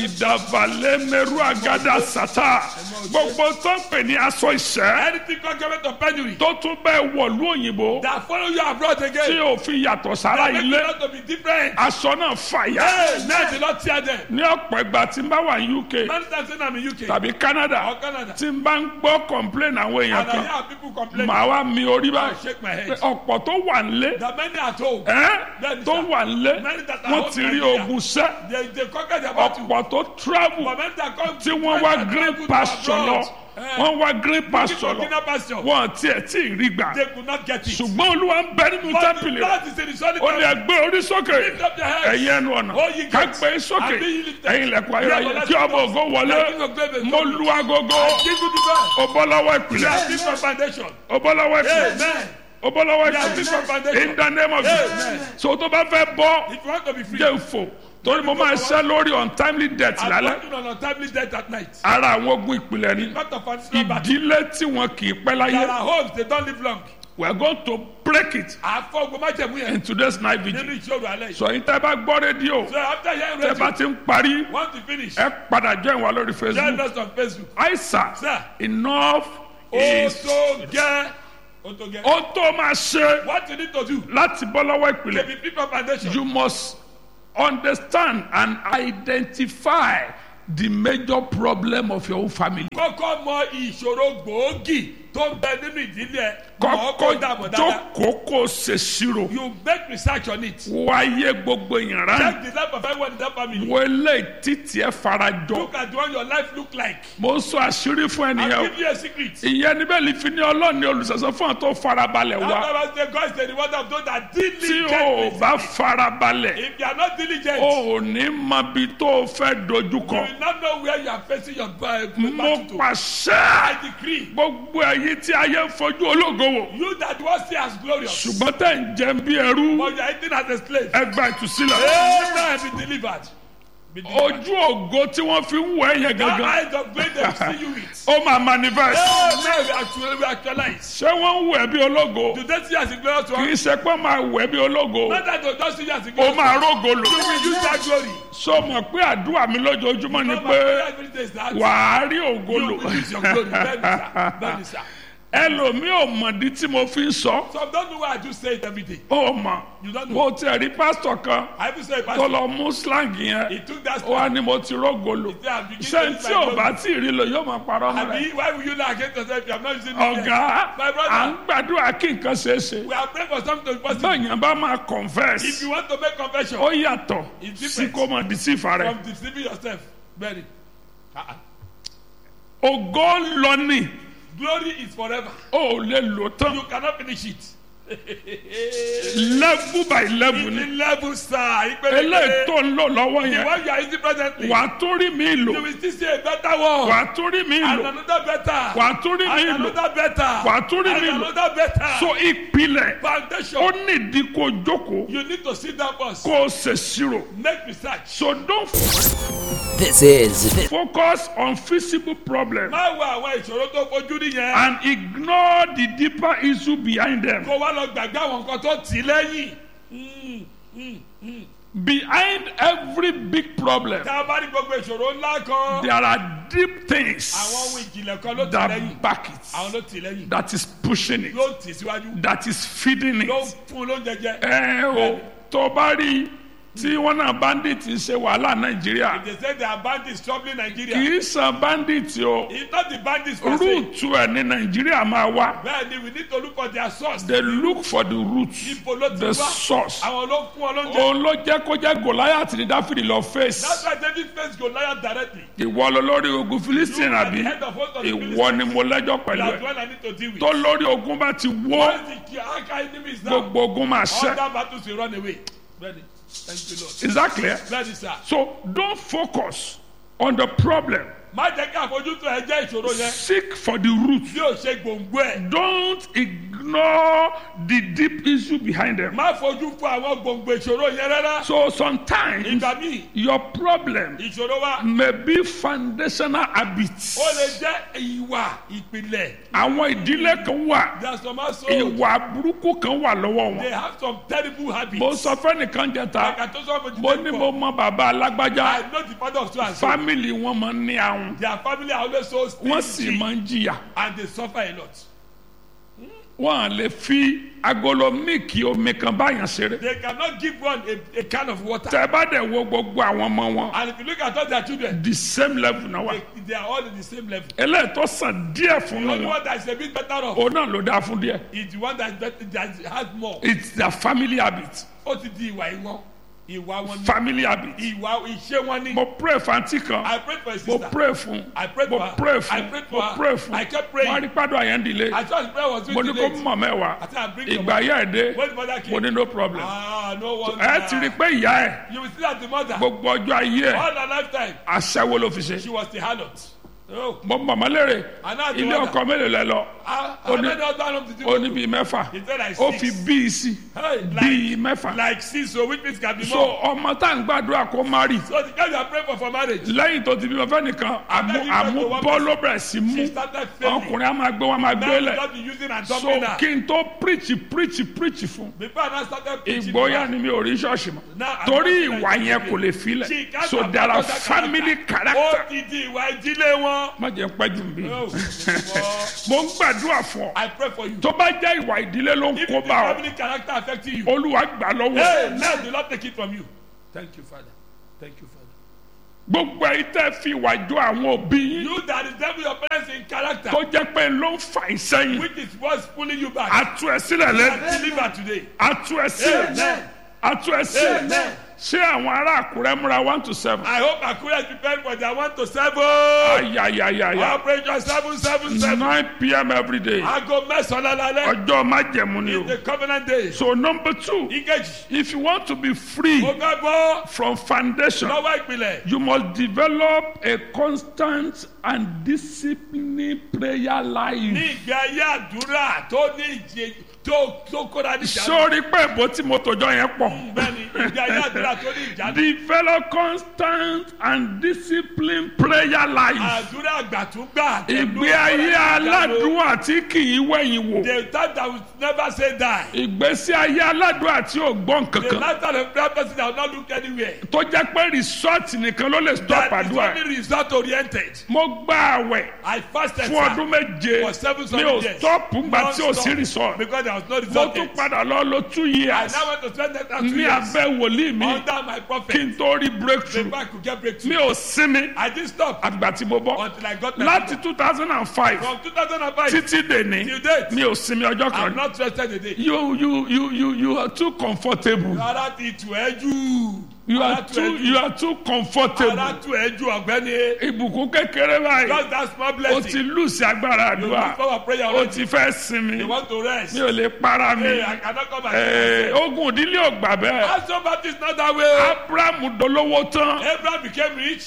[SPEAKER 2] ìdàvalẹmẹru agada sata gbogbo tó ń pè ní aṣọ ìṣẹ́
[SPEAKER 3] Anything concurrent of penury
[SPEAKER 2] tó tún bẹ́ẹ̀ wọ̀lú òyìnbó
[SPEAKER 3] that follow you abroad
[SPEAKER 2] tí
[SPEAKER 3] again,
[SPEAKER 2] ò fi yàtọ̀ sára
[SPEAKER 3] make you
[SPEAKER 2] ilé
[SPEAKER 3] not to be different.
[SPEAKER 2] aṣọ náà fàyà
[SPEAKER 3] Hey, now the Lord tear them.
[SPEAKER 2] ní ọ̀pọ̀ ìgbà tí n bá wà ní UK
[SPEAKER 3] Many times when I'm in UK
[SPEAKER 2] tàbí Canada
[SPEAKER 3] or Canada,
[SPEAKER 2] tí n bá ń gbọ́ complain àwọn èèyàn
[SPEAKER 3] and I
[SPEAKER 2] kan
[SPEAKER 3] hear people complain,
[SPEAKER 2] màá wá mi orí
[SPEAKER 3] I
[SPEAKER 2] báyìí
[SPEAKER 3] shake my
[SPEAKER 2] pé
[SPEAKER 3] head.
[SPEAKER 2] ọ̀pọ̀ tó wà nílé
[SPEAKER 3] That many at home,
[SPEAKER 2] ẹ́
[SPEAKER 3] Bẹ́ẹ̀ni
[SPEAKER 2] tó
[SPEAKER 3] sà.
[SPEAKER 2] wà nílé
[SPEAKER 3] Many that are
[SPEAKER 2] wọ́n
[SPEAKER 3] home
[SPEAKER 2] ti rí ogun sẹ́
[SPEAKER 3] They they conquer their battle.
[SPEAKER 2] ọ̀pọ̀ tó travel
[SPEAKER 3] For men that come
[SPEAKER 2] tí wọ́n wá green pasture lọ wọ́n wá green pasture lọ
[SPEAKER 3] Burkina pasture.
[SPEAKER 2] wọ́n tiẹ̀ tí ì rí gbà
[SPEAKER 3] They could not get it.
[SPEAKER 2] ṣùgbọ́n olúwa ń bẹ nínú
[SPEAKER 3] But the
[SPEAKER 2] tẹ́ḿpìlì rẹ̀
[SPEAKER 3] Lord is in the solid
[SPEAKER 2] ó ní ẹgbẹ́ orí sókè
[SPEAKER 3] Lift up your heads.
[SPEAKER 2] ẹ̀yin ẹnu ọ̀nà
[SPEAKER 3] All ye gates.
[SPEAKER 2] kápẹ́ sókè
[SPEAKER 3] And be ye lifted.
[SPEAKER 2] ẹ̀yin ilẹ̀kùn
[SPEAKER 3] Be
[SPEAKER 2] ayérayé
[SPEAKER 3] everlasting
[SPEAKER 2] kí ọmọ
[SPEAKER 3] doors.
[SPEAKER 2] ògo wọlé
[SPEAKER 3] The King of glory is
[SPEAKER 2] mo
[SPEAKER 3] coming.
[SPEAKER 2] lu agogo
[SPEAKER 3] Give you the best.
[SPEAKER 2] ó bọ́ lọ́wọ́ ìpìlẹ̀
[SPEAKER 3] They are built from foundation.
[SPEAKER 2] ó bọ́ lọ́wọ́ ìpìlẹ̀
[SPEAKER 3] Amen.
[SPEAKER 2] ó bọ́ lọ́wọ́
[SPEAKER 3] They are built from
[SPEAKER 2] ìpìlẹ̀
[SPEAKER 3] foundation.
[SPEAKER 2] in the name of Jesus
[SPEAKER 3] Amen.
[SPEAKER 2] so tó bá fẹ́ bọ́
[SPEAKER 3] If you want to be free,
[SPEAKER 2] jẹ́ òfò torí mo máa ṣẹ́ lórí untimely death
[SPEAKER 3] I'm
[SPEAKER 2] lálẹ́
[SPEAKER 3] working on untimely death at night.
[SPEAKER 2] ara àwọn ogun ìpìlẹ̀ ni
[SPEAKER 3] Not of foundational battle.
[SPEAKER 2] ìdílé tí wọn kì í pẹ́
[SPEAKER 3] There
[SPEAKER 2] láyé
[SPEAKER 3] are homes, they don't live long.
[SPEAKER 2] we are going to break it
[SPEAKER 3] Àfọ ogun májẹ̀mú
[SPEAKER 2] in
[SPEAKER 3] yẹn
[SPEAKER 2] today's night vigil
[SPEAKER 3] nínú ìṣòro alẹ́ yìí.
[SPEAKER 2] sọ yín tẹ́ bá gbọ́ rédíò
[SPEAKER 3] So after hearing
[SPEAKER 2] tẹ́ bá
[SPEAKER 3] radio,
[SPEAKER 2] ti ń parí
[SPEAKER 3] want to finish,
[SPEAKER 2] ẹ padà join wa lórí
[SPEAKER 3] join
[SPEAKER 2] facebook
[SPEAKER 3] us on Facebook.
[SPEAKER 2] aisa
[SPEAKER 3] Sir.
[SPEAKER 2] enough
[SPEAKER 3] Ó
[SPEAKER 2] is
[SPEAKER 3] tó gẹ́. Ó tó gẹ́.
[SPEAKER 2] ó tó máa ṣe
[SPEAKER 3] What you need to do
[SPEAKER 2] láti bọ́ lọ́wọ́
[SPEAKER 3] to
[SPEAKER 2] ìpìlẹ̀
[SPEAKER 3] be free from foundation.
[SPEAKER 2] you must understand and identify the major problem of your own family.
[SPEAKER 3] Kọ́kọ́ mọ ìṣòro gbòógì tó ń bẹ nínú ìdílé ẹ̀. Mọ̀ ọ́ kó dààmú
[SPEAKER 2] kọ́kọ́
[SPEAKER 3] dáadáa.
[SPEAKER 2] jókòó kó ṣèṣirò
[SPEAKER 3] You make research on it.
[SPEAKER 2] wáyé gbogbo ìran
[SPEAKER 3] Check the life of everyone in that family.
[SPEAKER 2] wo eléyìí títí ẹ farajọ
[SPEAKER 3] Look at what your life look like.
[SPEAKER 2] mo ń sọ àṣírí fún
[SPEAKER 3] I'll
[SPEAKER 2] ẹnìyẹn
[SPEAKER 3] give you a secret.
[SPEAKER 2] ìyẹn níbẹ̀ lè fi ní ọlọ́ọ̀ni olùsọ̀sọ́ fún àwọn tó farabalẹ̀ wá
[SPEAKER 3] After say God is the reward of those that
[SPEAKER 2] tí
[SPEAKER 3] diligently.
[SPEAKER 2] o ò bá farabalẹ̀
[SPEAKER 3] If you are not diligent,
[SPEAKER 2] o ò ní mọ ibi tó o fẹ́ dojúkọ
[SPEAKER 3] you will not know where you are facing your ba-
[SPEAKER 2] mo
[SPEAKER 3] battle to.
[SPEAKER 2] pàṣẹ
[SPEAKER 3] I decree,
[SPEAKER 2] gbogbo ẹ̀yin tí ayé ń fojú ológo wò
[SPEAKER 3] you that was see as glorious,
[SPEAKER 2] ṣùgbọ́n tẹ̀ ń jẹun bí ẹrú
[SPEAKER 3] but you are eating as a slave.
[SPEAKER 2] ẹ gba ìtúsílẹ̀
[SPEAKER 3] Amen. Be delivered. Be delivered.
[SPEAKER 2] ojú ògo tí wọ́n fi ń wọ ẹ̀yẹ
[SPEAKER 3] That
[SPEAKER 2] gangan
[SPEAKER 3] eyes of great they will see you with.
[SPEAKER 2] ó máa manifest
[SPEAKER 3] Amen. We actually we actualize.
[SPEAKER 2] ṣé wọ́n ń wọ ẹ bí ológo
[SPEAKER 3] Do they see you as a glorious
[SPEAKER 2] kì
[SPEAKER 3] one?
[SPEAKER 2] í ṣe pé máa wọ ẹ bí ológo
[SPEAKER 3] Not that they don't see you as a
[SPEAKER 2] ó
[SPEAKER 3] glorious
[SPEAKER 2] máa
[SPEAKER 3] one.
[SPEAKER 2] rógo lò
[SPEAKER 3] You will use that glory.
[SPEAKER 2] so mọ̀ pé àdúrà mi lójoojúmọ́ ni
[SPEAKER 3] No, my
[SPEAKER 2] pé
[SPEAKER 3] prayer every day is that
[SPEAKER 2] wàá rí ògo
[SPEAKER 3] you
[SPEAKER 2] lò
[SPEAKER 3] will use your glory. Bẹ́ẹ̀ni sá, bẹ́ẹ̀ni sá.
[SPEAKER 2] ẹlòmíì ò mọ̀dí tí mo fi ń sọ
[SPEAKER 3] Some don't know why I do say it every day.
[SPEAKER 2] ó mọ̀
[SPEAKER 3] You don't know.
[SPEAKER 2] mo tiẹ̀ rí pásítọ̀ kan
[SPEAKER 3] I even say it,
[SPEAKER 2] tó
[SPEAKER 3] Pastor.
[SPEAKER 2] lọ mú slang yẹn
[SPEAKER 3] He took that
[SPEAKER 2] ó wá
[SPEAKER 3] step.
[SPEAKER 2] ní mo ti rógo lò
[SPEAKER 3] said, "I'm beginning
[SPEAKER 2] ṣé
[SPEAKER 3] to use
[SPEAKER 2] tí
[SPEAKER 3] my
[SPEAKER 2] ò
[SPEAKER 3] glory."
[SPEAKER 2] bá tí ì rí lò yóò máa parọ́ mọ́ rẹ̀
[SPEAKER 3] Abi, why will you lie against yourself if you have not using it
[SPEAKER 2] ọ̀gá
[SPEAKER 3] yet? My
[SPEAKER 2] à ń
[SPEAKER 3] brother,
[SPEAKER 2] gbàdúrà kí nǹkan ṣeé ṣe
[SPEAKER 3] we are praying for something to be possible.
[SPEAKER 2] bẹ́ẹ̀yàn bá máa
[SPEAKER 3] If
[SPEAKER 2] confess
[SPEAKER 3] you want to make confession
[SPEAKER 2] ó yàtọ̀
[SPEAKER 3] It's
[SPEAKER 2] sí
[SPEAKER 3] different.
[SPEAKER 2] kó mọ̀ deceive rẹ̀
[SPEAKER 3] from deceiving yourself, very. Uh-uh.
[SPEAKER 2] ògo ń lọ ní
[SPEAKER 3] Glory is forever.
[SPEAKER 2] ó lè lò tán
[SPEAKER 3] You cannot finish it.
[SPEAKER 2] level by level
[SPEAKER 3] In
[SPEAKER 2] ni
[SPEAKER 3] the level, sir.
[SPEAKER 2] eléyìí tó ń lò lọ́wọ́
[SPEAKER 3] The
[SPEAKER 2] yẹn
[SPEAKER 3] one you are using presently,
[SPEAKER 2] wà á tún rí mi lò
[SPEAKER 3] you will still see a better one.
[SPEAKER 2] wà á tún rí mi
[SPEAKER 3] And
[SPEAKER 2] lò
[SPEAKER 3] another better.
[SPEAKER 2] wà á tún rí mi
[SPEAKER 3] And
[SPEAKER 2] lò
[SPEAKER 3] another better.
[SPEAKER 2] Wà á tún rí
[SPEAKER 3] And
[SPEAKER 2] mi lò.
[SPEAKER 3] another better.
[SPEAKER 2] so ìpìlẹ̀
[SPEAKER 3] Foundation.
[SPEAKER 2] ó nídìí kó jókòó
[SPEAKER 3] You need to sit down first.
[SPEAKER 2] kó o ṣèṣirò
[SPEAKER 3] Make research.
[SPEAKER 2] so don't
[SPEAKER 4] This is
[SPEAKER 2] focus on physical problem
[SPEAKER 3] Má wo àwọn ìṣòro tó fojú nìyẹn.
[SPEAKER 2] and ignore the deeper issue behind them
[SPEAKER 3] Kó wá lọ gbàgbé àwọn nǹkan tó tì í lẹ́yìn.
[SPEAKER 2] behind every big problem
[SPEAKER 3] Tá a bá ní gbogbo ìṣòro ńlá kan.
[SPEAKER 2] there are deep things
[SPEAKER 3] Àwọn ohun ìjìnlẹ̀ kan ló tì í lẹ́yìn.
[SPEAKER 2] that back
[SPEAKER 3] Àwọn
[SPEAKER 2] it
[SPEAKER 3] ló tì í lẹ́yìn.
[SPEAKER 2] that is pushing it
[SPEAKER 3] Ló tì í síwájú.
[SPEAKER 2] that is feeding
[SPEAKER 3] Ló
[SPEAKER 2] it
[SPEAKER 3] fún un lóúnjẹ jẹ.
[SPEAKER 2] ẹ o tó bá rí tí wọn náà bandit ń ṣe wàhálà nàìjíríà
[SPEAKER 3] They say they are bandits troubling Nigeria.
[SPEAKER 2] kì í san bandit o
[SPEAKER 3] It's not the bandits per se.
[SPEAKER 2] rúùtù ẹ ní nàìjíríà máa wá
[SPEAKER 3] Bẹ́ẹ̀ni, we need to look for their source.
[SPEAKER 2] they look for the root
[SPEAKER 3] Ibo ló ti
[SPEAKER 2] the
[SPEAKER 3] wá.
[SPEAKER 2] source
[SPEAKER 3] Àwọn ló fún ọ lóúnjẹ.
[SPEAKER 2] òun ló jẹ́ kó jẹ́ goliath ní dáfídì lọ
[SPEAKER 3] That's
[SPEAKER 2] face
[SPEAKER 3] why David faced Goliath directly.
[SPEAKER 2] ìwọ lọ lórí ogun philistine
[SPEAKER 3] You are
[SPEAKER 2] àbí
[SPEAKER 3] the head of host of the
[SPEAKER 2] ìwọ ni mo lẹ́jọ́ pẹ̀lú
[SPEAKER 3] That's
[SPEAKER 2] ẹ
[SPEAKER 3] what I need to deal with.
[SPEAKER 2] tó lórí ogun bá ti wó
[SPEAKER 3] Once the Aka enemy is down,
[SPEAKER 2] gbogbo ogun máa
[SPEAKER 3] all
[SPEAKER 2] ṣẹ
[SPEAKER 3] that battles will run away. Ready. Thank you, Lord.
[SPEAKER 2] is that clear
[SPEAKER 3] Ready, sir.
[SPEAKER 2] so don't focus on the problem
[SPEAKER 3] Má jẹ́ kí àfojúsùn ẹ jẹ́ ìṣòro yẹn.
[SPEAKER 2] seek for the root
[SPEAKER 3] Bí o ṣe gbòǹgbò ẹ̀.
[SPEAKER 2] don't ignore the deep issue behind them
[SPEAKER 3] Má fojú fún àwọn gbòǹgbò ìṣòro yẹn rárá.
[SPEAKER 2] so sometimes
[SPEAKER 3] Ìgbà míì,
[SPEAKER 2] your problem
[SPEAKER 3] ìṣòro wa
[SPEAKER 2] may be foundational habits
[SPEAKER 3] ó lè jẹ́ ìwà ìpìlẹ̀.
[SPEAKER 2] àwọn ìdílé kan wà
[SPEAKER 3] There are some also
[SPEAKER 2] ìwà burúkú kan wà lọ́wọ́
[SPEAKER 3] they
[SPEAKER 2] wọn
[SPEAKER 3] have some terrible habits.
[SPEAKER 2] mo sọ fẹ́nìkan jẹta
[SPEAKER 3] Like I told somebody
[SPEAKER 2] mo ní mo mọ bàbá alágbájá
[SPEAKER 3] I know the father of so and so.
[SPEAKER 2] fámìlì wọn máa ń ní àwọn
[SPEAKER 3] Their family are always so
[SPEAKER 2] wọ́n sì
[SPEAKER 3] stingy
[SPEAKER 2] máa ń jìyà
[SPEAKER 3] and they suffer a lot.
[SPEAKER 2] wọn à lè fi agolo míìkì omi kan báyàn ṣeré
[SPEAKER 3] They cannot give one a, a can of water.
[SPEAKER 2] tẹ bá dẹ̀ wo gbogbo àwọn ọmọ wọn
[SPEAKER 3] And if you look at all their children,
[SPEAKER 2] the same level náà wà
[SPEAKER 3] they, they are all in the same level.
[SPEAKER 2] eléyìí tó sàn díẹ̀ fún
[SPEAKER 3] The only
[SPEAKER 2] wọn
[SPEAKER 3] one that is a bit better off
[SPEAKER 2] òun náà ló dáa fún díẹ̀
[SPEAKER 3] is the one that, is better, that has more.
[SPEAKER 2] it's their family habit
[SPEAKER 3] Ó ti di ìwà ìwọ́n. ìwà wọn ni
[SPEAKER 2] family habit
[SPEAKER 3] ìwà ìṣe wọn ni.
[SPEAKER 2] mo pray fanti kan
[SPEAKER 3] I prayed for a
[SPEAKER 2] mo
[SPEAKER 3] sister.
[SPEAKER 2] pray fún
[SPEAKER 3] I prayed
[SPEAKER 2] mo
[SPEAKER 3] for her.
[SPEAKER 2] pray
[SPEAKER 3] I
[SPEAKER 2] fún
[SPEAKER 3] prayed
[SPEAKER 2] mo
[SPEAKER 3] for her.
[SPEAKER 2] pray fún
[SPEAKER 3] I kept praying.
[SPEAKER 2] wọn rí pàdé àyẹ̀ ń dilé
[SPEAKER 3] I thought the prayer was
[SPEAKER 2] mo ní
[SPEAKER 3] really
[SPEAKER 2] kó
[SPEAKER 3] late.
[SPEAKER 2] mọ̀ mẹ́wàá
[SPEAKER 3] I said, I bring your
[SPEAKER 2] ìgbà yẹ́ ẹ̀ dé
[SPEAKER 3] When the mother came.
[SPEAKER 2] mo ní no problem
[SPEAKER 3] Ah, no one.
[SPEAKER 2] ẹ ti rí i pé ìyá ẹ̀
[SPEAKER 3] You will see that the mother.
[SPEAKER 2] gbogbo ọjọ́ ayé ẹ̀
[SPEAKER 3] All her lifetime,
[SPEAKER 2] aṣẹ́wó ló fi ṣe
[SPEAKER 3] she was the harlot. Oh.
[SPEAKER 2] mo mọ̀mọ́ lérè
[SPEAKER 3] And now the
[SPEAKER 2] ilé
[SPEAKER 3] mother.
[SPEAKER 2] ọkọ mélòó lẹ lọ
[SPEAKER 3] Ah,
[SPEAKER 2] Ó
[SPEAKER 3] I
[SPEAKER 2] ní-
[SPEAKER 3] made husband home to do.
[SPEAKER 2] ó ní bíi mẹ́fà
[SPEAKER 3] He said like
[SPEAKER 2] ó
[SPEAKER 3] six.
[SPEAKER 2] fi bíi sí
[SPEAKER 3] Hey,
[SPEAKER 2] bíi
[SPEAKER 3] like,
[SPEAKER 2] mẹ́fà
[SPEAKER 3] like six, so which means can be
[SPEAKER 2] so
[SPEAKER 3] more.
[SPEAKER 2] ọmọ tá à ń gbàdúrà kó má rí
[SPEAKER 3] So the guy you are praying for for marriage,
[SPEAKER 2] lẹ́yìn tó ti bímọ fẹ́nìkan àmú àmú bọ́ ló bẹ̀rẹ̀ sí mú
[SPEAKER 3] she started failing.
[SPEAKER 2] ọkùnrin á máa gbé wọn máa
[SPEAKER 3] Now
[SPEAKER 2] gbé
[SPEAKER 3] you
[SPEAKER 2] lẹ̀
[SPEAKER 3] just be using and
[SPEAKER 2] so
[SPEAKER 3] dumping her.
[SPEAKER 2] kí n tó preach preach preach fún
[SPEAKER 3] Before I now started preaching.
[SPEAKER 2] ìgboyà
[SPEAKER 3] to her,
[SPEAKER 2] ni mi ò rí ṣọ́ọ̀ṣì mọ́
[SPEAKER 3] Now, I'm
[SPEAKER 2] torí
[SPEAKER 3] not
[SPEAKER 2] ìwà
[SPEAKER 3] like
[SPEAKER 2] yẹn
[SPEAKER 3] you.
[SPEAKER 2] kò lè
[SPEAKER 3] She
[SPEAKER 2] filẹ̀
[SPEAKER 3] can't
[SPEAKER 2] so
[SPEAKER 3] have
[SPEAKER 2] there are
[SPEAKER 3] that
[SPEAKER 2] family character
[SPEAKER 3] Ó ti di ìwà ìdílé wọn.
[SPEAKER 2] má jẹ́ pẹ́ jù bí
[SPEAKER 3] Oh, oh.
[SPEAKER 2] mo ń gbàdúrà fún ọ
[SPEAKER 3] I pray for you.
[SPEAKER 2] tó bá jẹ́ ìwà ìdílé ló ń
[SPEAKER 3] If
[SPEAKER 2] kó
[SPEAKER 3] the
[SPEAKER 2] bá ọ
[SPEAKER 3] family character affecting you,
[SPEAKER 2] olúwa gbà lọ́wọ́
[SPEAKER 3] hey, now the Lord take it from you. Thank you, Father. Thank you, Father.
[SPEAKER 2] gbogbo ẹ̀yin tẹ́ fi ìwà jọ àwọn òbí yín
[SPEAKER 3] You that is devil your parents in character,
[SPEAKER 2] tó jẹ́ pé ló ń fà í sẹ́yìn
[SPEAKER 3] which is what's pulling you back.
[SPEAKER 2] atú ẹ sílẹ̀ lẹ́nu
[SPEAKER 3] And deliver today.
[SPEAKER 2] atú ẹ sílẹ̀
[SPEAKER 3] Amen.
[SPEAKER 2] atú ẹ sílẹ̀
[SPEAKER 3] Amen.
[SPEAKER 2] ṣé àwọn ará àkúrẹ́ múra one to seven
[SPEAKER 3] I hope Akure is prepared for their one to seven.
[SPEAKER 2] ayayayaya
[SPEAKER 3] Operation seven seven seven.
[SPEAKER 2] nine pm every day
[SPEAKER 3] Aago mẹ́sàn-án lálẹ́.
[SPEAKER 2] ọjọ́ májẹ̀mú ni o
[SPEAKER 3] The covenant day.
[SPEAKER 2] so number two
[SPEAKER 3] Engage.
[SPEAKER 2] if you want to be free
[SPEAKER 3] Mo fẹ́ bọ́
[SPEAKER 2] from foundation
[SPEAKER 3] lọ́wọ́ ìpìlẹ̀.
[SPEAKER 2] you must develop a constant and disciplined prayer
[SPEAKER 3] Ní
[SPEAKER 2] life.
[SPEAKER 3] ìgbé ayé àdúrà tó ní ìjẹ tó tó kóra ní ìjánu.
[SPEAKER 2] sórí pé ìbò tí mo tòjọ yẹn pọ̀.
[SPEAKER 3] Bẹ́ẹ̀ni ìgbé ayé àdúrà tó ní ìjánu.
[SPEAKER 2] develop constant and disciplined prayer life.
[SPEAKER 3] Àdúrà àgbàtúgbà.
[SPEAKER 2] ìgbé ayé aládùúgbò tí kì í wẹ̀yìn wò.
[SPEAKER 3] The time that will never say die.
[SPEAKER 2] ìgbésí ayé aládùúgbò tí ò gbọ́
[SPEAKER 3] The
[SPEAKER 2] nkankan.
[SPEAKER 3] last time a prayer person that will not look anywhere.
[SPEAKER 2] tó jẹ́ pé resort nìkan ló lè stop
[SPEAKER 3] That is
[SPEAKER 2] àdúrà.
[SPEAKER 3] only result oriented.
[SPEAKER 2] mo gba àwẹ̀
[SPEAKER 3] I fasted
[SPEAKER 2] fún ọdún méje
[SPEAKER 3] for seven
[SPEAKER 2] mi
[SPEAKER 3] solid
[SPEAKER 2] ò
[SPEAKER 3] years.
[SPEAKER 2] stop ngbà tí ò sí
[SPEAKER 3] Non-stop.
[SPEAKER 2] resort.
[SPEAKER 3] Because there was no
[SPEAKER 2] mo
[SPEAKER 3] result
[SPEAKER 2] tún
[SPEAKER 3] yet.
[SPEAKER 2] padà lọ lo two
[SPEAKER 3] I
[SPEAKER 2] years
[SPEAKER 3] now went to spend that time two
[SPEAKER 2] ní
[SPEAKER 3] years
[SPEAKER 2] abẹ́ wòlíì mi
[SPEAKER 3] under my
[SPEAKER 2] kí
[SPEAKER 3] prophet.
[SPEAKER 2] n tó rí breakthrough
[SPEAKER 3] Before I could get
[SPEAKER 2] mi
[SPEAKER 3] breakthrough.
[SPEAKER 2] ò sinmi
[SPEAKER 3] I didn't stop
[SPEAKER 2] àgbà tí mo bọ́
[SPEAKER 3] until I got my
[SPEAKER 2] láti
[SPEAKER 3] freedom.
[SPEAKER 2] two thousand and five
[SPEAKER 3] From 2005
[SPEAKER 2] títí dèní
[SPEAKER 3] till date,
[SPEAKER 2] mi ò sinmi ọjọ́
[SPEAKER 3] I'm
[SPEAKER 2] kan
[SPEAKER 3] not rested a day.
[SPEAKER 2] you you you you you are too comfortable
[SPEAKER 3] Ara ti tù ẹ́ jù.
[SPEAKER 2] you
[SPEAKER 3] Ara
[SPEAKER 2] are
[SPEAKER 3] tù
[SPEAKER 2] too
[SPEAKER 3] ẹ́ jù.
[SPEAKER 2] you are too
[SPEAKER 3] Ara
[SPEAKER 2] comfortable
[SPEAKER 3] tù ẹ́ jù ọ̀gbẹ́ni.
[SPEAKER 2] ìbùkún kékeré báyìí
[SPEAKER 3] Just that small
[SPEAKER 2] o
[SPEAKER 3] blessing.
[SPEAKER 2] ti lùsì agbára
[SPEAKER 3] You
[SPEAKER 2] àdúrà
[SPEAKER 3] look for our prayer
[SPEAKER 2] o
[SPEAKER 3] already.
[SPEAKER 2] ti fẹ́ sinmi
[SPEAKER 3] You want to rest.
[SPEAKER 2] mi ò lè para mi
[SPEAKER 3] Hey, I cannot come and
[SPEAKER 2] Eh, ogun ìdílé ò gbà bẹ́ẹ̀
[SPEAKER 3] Aso Baptist not that way.
[SPEAKER 2] abraham dolówó tán
[SPEAKER 3] Abraham became rich.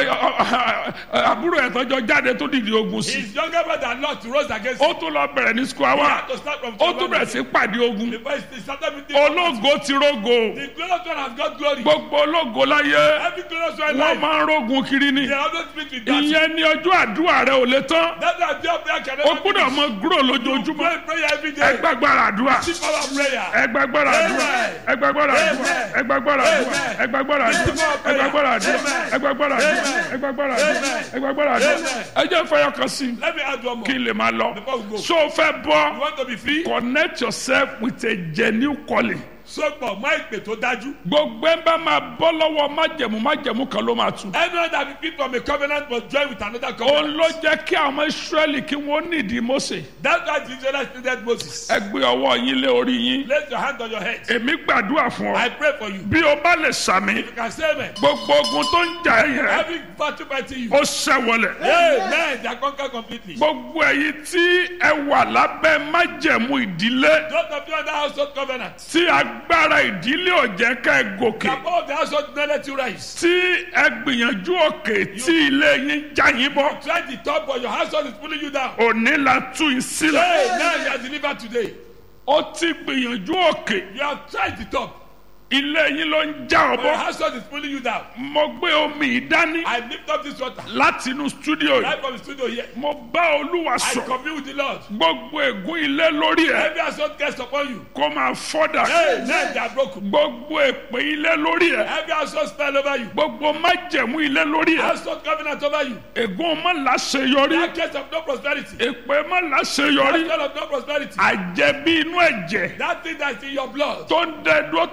[SPEAKER 2] àbúrò ẹ̀ tọ́jọ́ jáde tó dìde ogun sí
[SPEAKER 3] His younger brother Lot rose against
[SPEAKER 2] ó
[SPEAKER 3] him.
[SPEAKER 2] tún lọ bẹ̀rẹ̀ ní square
[SPEAKER 3] He
[SPEAKER 2] one
[SPEAKER 3] had to start from
[SPEAKER 2] ó tún bẹ̀rẹ̀ sí pàdé ogun
[SPEAKER 3] Before he started meeting
[SPEAKER 2] ológo ti rógo
[SPEAKER 3] The glorious one has got glory.
[SPEAKER 2] gbogbo ológo láyé
[SPEAKER 3] Every glorious one in
[SPEAKER 2] wọ́n
[SPEAKER 3] life.
[SPEAKER 2] máa ń rógun kiri ni
[SPEAKER 3] They always meet with that.
[SPEAKER 2] ìyẹn ni ọjọ́ àdúrà rẹ ò lè tán
[SPEAKER 3] That's why prayer prayer can
[SPEAKER 2] o
[SPEAKER 3] never
[SPEAKER 2] gbọ́dọ̀
[SPEAKER 3] finish.
[SPEAKER 2] mọ gúrò lójoojúmọ́
[SPEAKER 3] Pray prayer every day.
[SPEAKER 2] ẹgbàgbára àdúrà
[SPEAKER 3] Keep our prayer.
[SPEAKER 2] ẹgbàgbára àdúrà
[SPEAKER 3] Amen.
[SPEAKER 2] ẹgbàgbára àdúrà
[SPEAKER 3] Amen.
[SPEAKER 2] ẹgbàgbára àdúrà
[SPEAKER 3] Amen.
[SPEAKER 2] ẹgbàgbára àdúrà
[SPEAKER 3] Keep our prayer.
[SPEAKER 2] ẹgbàgbára àdúrà
[SPEAKER 3] Amen.
[SPEAKER 2] ẹgbàgbára àdúrà
[SPEAKER 3] Amen.
[SPEAKER 2] ẹgbàgbára àdúrà
[SPEAKER 3] Amen.
[SPEAKER 2] ẹgbàgbára àdúrà
[SPEAKER 3] Amen.
[SPEAKER 2] ẹ jẹ́ fẹ́yọ̀ kan sí i
[SPEAKER 3] Let me add one more.
[SPEAKER 2] kí n lè máa lọ
[SPEAKER 3] Before we go.
[SPEAKER 2] so o fẹ́ bọ́
[SPEAKER 3] You want to be free?
[SPEAKER 2] connect yourself with a genuine calling
[SPEAKER 3] Sọ́pọ̀ mọ́ ìpè tó dájú.
[SPEAKER 2] gbogbo ẹ bá máa bọ́ lọ́wọ́ májẹ̀mú májẹ̀mú kan ló máa tu
[SPEAKER 3] Anyone that be free from a covenant must join with another
[SPEAKER 2] òun
[SPEAKER 3] covenant.
[SPEAKER 2] ló jẹ́ kí àwọn ọmọ israẹli kí wọ́n nídìí mose
[SPEAKER 3] That's why the Israelites needed Moses.
[SPEAKER 2] ẹ gbé ọwọ́ yín lé orí yín
[SPEAKER 3] Place your hand on your head.
[SPEAKER 2] èmi gbàdúrà fún
[SPEAKER 3] I
[SPEAKER 2] ọ
[SPEAKER 3] pray for you.
[SPEAKER 2] bí o bá lè sàmì
[SPEAKER 3] You can say amen.
[SPEAKER 2] gbogbo ogun tó ń jà ẹ́ yẹn
[SPEAKER 3] Every battle fighting you.
[SPEAKER 2] ó ṣẹ́wọlẹ̀
[SPEAKER 3] Amen. They are conquered completely.
[SPEAKER 2] gbogbo èyí tí ẹ wà lábẹ́ májẹ̀mú ìdílé
[SPEAKER 3] Those of you under household covenant.
[SPEAKER 2] tí agbára ìdílé ò jẹ́ ká ẹ gòkè
[SPEAKER 3] The power of the household did not let you rise.
[SPEAKER 2] tí ẹ gbìyànjú òkè tí ilé yín já yín bọ́
[SPEAKER 3] Try the top, but your household is pulling you down.
[SPEAKER 2] òní la tú yín sílẹ̀
[SPEAKER 3] Hey, now you are delivered today.
[SPEAKER 2] ó ti gbìyànjú òkè
[SPEAKER 3] You have tried the top,
[SPEAKER 2] ilé yín ló ń já ọ
[SPEAKER 3] but your
[SPEAKER 2] bọ́
[SPEAKER 3] household is pulling you down.
[SPEAKER 2] mo gbé omi yìí dání
[SPEAKER 3] I lift up this water
[SPEAKER 2] láti inú stúdíò yìí
[SPEAKER 3] right from the studio here.
[SPEAKER 2] mo bá olúwa
[SPEAKER 3] I
[SPEAKER 2] sọ
[SPEAKER 3] commune with the Lord.
[SPEAKER 2] gbogbo ègún ilé lórí ẹ
[SPEAKER 3] Every household cast upon you.
[SPEAKER 2] kó máa fọ́dà
[SPEAKER 3] Hey, now they are broken.
[SPEAKER 2] gbogbo èpè ilé lórí ẹ
[SPEAKER 3] Every household spell over you.
[SPEAKER 2] gbogbo májẹ̀mú ilé lórí ẹ
[SPEAKER 3] Household covenant over you.
[SPEAKER 2] ègún má láṣeyọrí
[SPEAKER 3] That case of no prosperity.
[SPEAKER 2] èpè má
[SPEAKER 3] That
[SPEAKER 2] láṣeyọrí
[SPEAKER 3] spell of no prosperity.
[SPEAKER 2] àjẹbí inú ẹ̀jẹ̀
[SPEAKER 3] That thing that's in your blood.
[SPEAKER 2] tó ń dẹ dúró tó bá ti fẹ́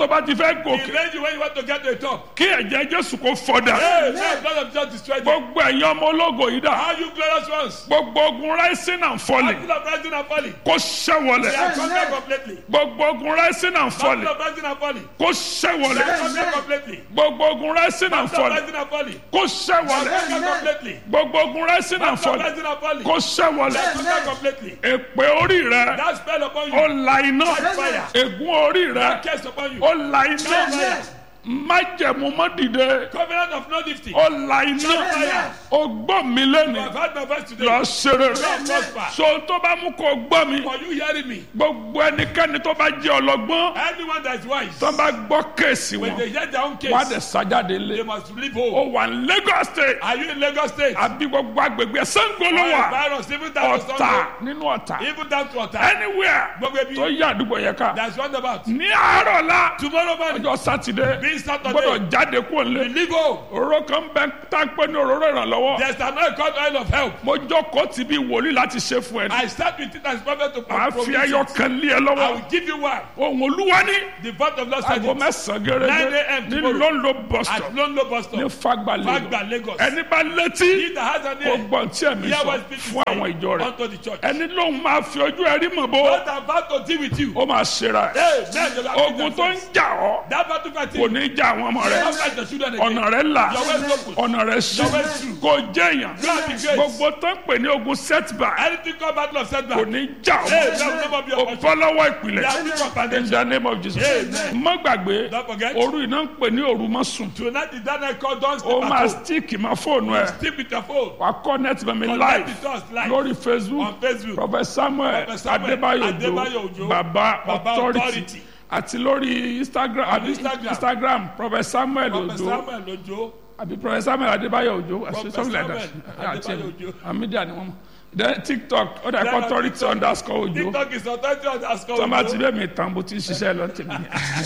[SPEAKER 2] fẹ́
[SPEAKER 3] He
[SPEAKER 2] gòkè
[SPEAKER 3] made you when you want to get to the top.
[SPEAKER 2] kí ẹ̀jẹ̀ jésù kò fọdà
[SPEAKER 3] Hey, now blood of Jesus destroyed you.
[SPEAKER 2] gbogbo ẹ̀yin ọmọ ológo yìí dà
[SPEAKER 3] How you glorious ones?
[SPEAKER 2] gbogbo ogun rising and falling
[SPEAKER 3] Battle of rising and falling.
[SPEAKER 2] kó ṣẹ́wọlẹ̀
[SPEAKER 3] They are conquered completely.
[SPEAKER 2] gbogbo ogun rising and
[SPEAKER 3] Battle
[SPEAKER 2] falling
[SPEAKER 3] of rising and falling.
[SPEAKER 2] kó
[SPEAKER 3] They
[SPEAKER 2] ṣẹ́wọlẹ̀
[SPEAKER 3] are conquered completely.
[SPEAKER 2] gbogbo ogun rising and
[SPEAKER 3] Battle of
[SPEAKER 2] falling
[SPEAKER 3] rising and falling.
[SPEAKER 2] kó
[SPEAKER 3] They
[SPEAKER 2] ṣẹ́wọlẹ̀
[SPEAKER 3] are conquered completely.
[SPEAKER 2] gbogbo ogun rising and
[SPEAKER 3] Battle of
[SPEAKER 2] falling
[SPEAKER 3] rising and falling.
[SPEAKER 2] kó
[SPEAKER 3] They
[SPEAKER 2] ṣẹ́wọlẹ̀
[SPEAKER 3] are conquered completely.
[SPEAKER 2] èpè orí rẹ
[SPEAKER 3] That spell upon
[SPEAKER 2] ó
[SPEAKER 3] you.
[SPEAKER 2] la iná
[SPEAKER 3] Fire.
[SPEAKER 2] ègún orí rẹ
[SPEAKER 3] That curse upon you.
[SPEAKER 2] ó la iná
[SPEAKER 3] Fire.
[SPEAKER 2] májẹ̀mú mọ́ dìde
[SPEAKER 3] Covenant of no lifting.
[SPEAKER 2] ó la iná
[SPEAKER 3] Fire.
[SPEAKER 2] ó gbọ́ mi
[SPEAKER 3] You
[SPEAKER 2] lẹ́nu
[SPEAKER 3] have had my voice today.
[SPEAKER 2] lọ ṣeré
[SPEAKER 3] Lord prosper.
[SPEAKER 2] so tó bá mú kó gbọ́ mi
[SPEAKER 3] For you hearing me.
[SPEAKER 2] gbogbo ẹnikẹ́ni tó bá jẹ́ ọlọ́gbọ́n
[SPEAKER 3] Anyone that is wise.
[SPEAKER 2] tó bá gbọ́ kéèsì
[SPEAKER 3] When
[SPEAKER 2] wọn
[SPEAKER 3] they hear their own case.
[SPEAKER 2] wọ́n á dẹ̀ sájáde lé
[SPEAKER 3] They must leave
[SPEAKER 2] ó
[SPEAKER 3] home.
[SPEAKER 2] wà ní Lagos state
[SPEAKER 3] Are you in Lagos State?
[SPEAKER 2] àbí gbogbo agbègbè Ṣàngó ló wà
[SPEAKER 3] Virus, even down to
[SPEAKER 2] ọ̀tà
[SPEAKER 3] Sunday.
[SPEAKER 2] nínú ọ̀tà
[SPEAKER 3] Even down to Ota.
[SPEAKER 2] anywhere
[SPEAKER 3] Gbogbo ebi.
[SPEAKER 2] tó yí àdúgbò yẹn ká
[SPEAKER 3] That's roundabout.
[SPEAKER 2] ní àárọ̀ la
[SPEAKER 3] Tomorrow morning.
[SPEAKER 2] ọjọ́ sátidé
[SPEAKER 3] Being Saturday.
[SPEAKER 2] gbọ́dọ̀ jáde kúrò
[SPEAKER 3] We
[SPEAKER 2] lé
[SPEAKER 3] leave home.
[SPEAKER 2] òróró kan bẹ tá a pé ní òróró ìrànlọ́wọ́
[SPEAKER 3] There's an oil called oil of help.
[SPEAKER 2] mo jókòó tì bí wòlíì láti ṣe fún ẹ
[SPEAKER 3] I start with it as prophet to
[SPEAKER 2] màá fi
[SPEAKER 3] promise
[SPEAKER 2] ẹyọ
[SPEAKER 3] it.
[SPEAKER 2] kan lé ẹ
[SPEAKER 3] I
[SPEAKER 2] lọ́wọ́
[SPEAKER 3] will give you one.
[SPEAKER 2] ohun olúwa ní
[SPEAKER 3] The vote of Lord said
[SPEAKER 2] aago
[SPEAKER 3] it.
[SPEAKER 2] mẹ́sàn-án
[SPEAKER 3] 9
[SPEAKER 2] gẹ́gẹ́
[SPEAKER 3] a.m.
[SPEAKER 2] ní
[SPEAKER 3] tomorrow.
[SPEAKER 2] lọ́nlọ́ bọ́sítọ̀
[SPEAKER 3] At London bus
[SPEAKER 2] ní
[SPEAKER 3] stop.
[SPEAKER 2] Fagba
[SPEAKER 3] Fagba,
[SPEAKER 2] Lagos
[SPEAKER 3] Lagos.
[SPEAKER 2] ẹni bá létí
[SPEAKER 3] He that has an
[SPEAKER 2] kó
[SPEAKER 3] ear.
[SPEAKER 2] gbọ́n tí ẹ̀mí
[SPEAKER 3] Hear
[SPEAKER 2] sọ
[SPEAKER 3] what speak
[SPEAKER 2] fún àwọn ìjọ rẹ̀
[SPEAKER 3] unto the church.
[SPEAKER 2] ẹni lóun máa fi ojú ẹrí mọ̀ bó
[SPEAKER 3] God about to deal with you.
[SPEAKER 2] ó máa ṣera ẹ̀
[SPEAKER 3] Hey, man, you are
[SPEAKER 2] ogun tó ń jà ọ́
[SPEAKER 3] That battle fight
[SPEAKER 2] kò ní já àwọn ọmọ rẹ̀
[SPEAKER 3] Don't fight the children again.
[SPEAKER 2] ọ̀nà rẹ̀ là
[SPEAKER 3] Your way is open.
[SPEAKER 2] ọ̀nà rẹ̀ sí
[SPEAKER 3] Your way is true.
[SPEAKER 2] kò jẹ́ èèyàn
[SPEAKER 3] You are the great.
[SPEAKER 2] gbogbo tó ń pè ní ogun setback
[SPEAKER 3] Anything called battle of setback.
[SPEAKER 2] kò ní já
[SPEAKER 3] Hey,
[SPEAKER 2] ọmọ
[SPEAKER 3] that will never be
[SPEAKER 2] o
[SPEAKER 3] your portion.
[SPEAKER 2] bọ́ lọ́wọ́
[SPEAKER 3] They
[SPEAKER 2] ìpìlẹ̀
[SPEAKER 3] are weak from
[SPEAKER 2] in
[SPEAKER 3] foundation.
[SPEAKER 2] the name of Jesus
[SPEAKER 3] Amen.
[SPEAKER 2] má gbàgbé
[SPEAKER 3] Don't forget.
[SPEAKER 2] òru iná ń pè ní òru mọ́ sùn
[SPEAKER 3] Tonight is that night called Don't
[SPEAKER 2] ó
[SPEAKER 3] Sleep
[SPEAKER 2] máa
[SPEAKER 3] at Home.
[SPEAKER 2] stick mọ́ fóònù ẹ̀
[SPEAKER 3] Sleep with your phone.
[SPEAKER 2] wà á connect mọ́ mi
[SPEAKER 3] Connect
[SPEAKER 2] live
[SPEAKER 3] with us live.
[SPEAKER 2] lórí Facebook
[SPEAKER 3] On Facebook.
[SPEAKER 2] Prophet Samuel
[SPEAKER 3] Prophet Samuel
[SPEAKER 2] Adébáyò
[SPEAKER 3] Adébáyò
[SPEAKER 2] Òjó
[SPEAKER 3] Òjó.
[SPEAKER 2] Baba
[SPEAKER 3] Baba
[SPEAKER 2] Authority
[SPEAKER 3] Authority.
[SPEAKER 2] àti lórí Instagram àbí
[SPEAKER 3] Instagram.
[SPEAKER 2] Instagram Prophet Samuel
[SPEAKER 3] Prophet
[SPEAKER 2] Òjó
[SPEAKER 3] Samuel Ojo.
[SPEAKER 2] àbí Prophet Samuel Adébáyò Òjó àti
[SPEAKER 3] Prophet
[SPEAKER 2] something like that
[SPEAKER 3] Samuel
[SPEAKER 2] àti
[SPEAKER 3] Adébáyò Òjó.
[SPEAKER 2] àmídíà ni wọ́n mọ̀ then TikTok ó dà
[SPEAKER 3] Then
[SPEAKER 2] kọ́
[SPEAKER 3] on
[SPEAKER 2] authority
[SPEAKER 3] TikTok.
[SPEAKER 2] underscore Òjó
[SPEAKER 3] TikTok is authority underscore
[SPEAKER 2] tọ́ba ti
[SPEAKER 3] Ojo.
[SPEAKER 2] bẹ́ẹ̀ mi tán bó ti ń ṣiṣẹ́ lọ tèmi